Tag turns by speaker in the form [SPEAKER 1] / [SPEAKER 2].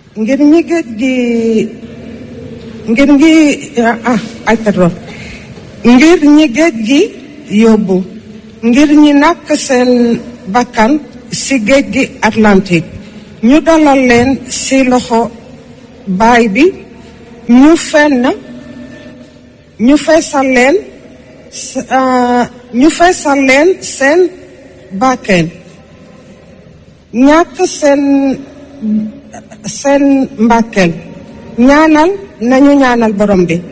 [SPEAKER 1] ngir ñi géej gi ngir ñi ah ay pardon ngir ñi géej gi yóbbu ngir ñi nàkk seen bakkan ci géej gi Atlantique ñu dalal leen ci loxo baay bi ñu fenn ñu feesal leen ñu feesal leen seen bakkeen ñàkk seen seen mbàkkeel ñaanal nañu ñaanal borom bi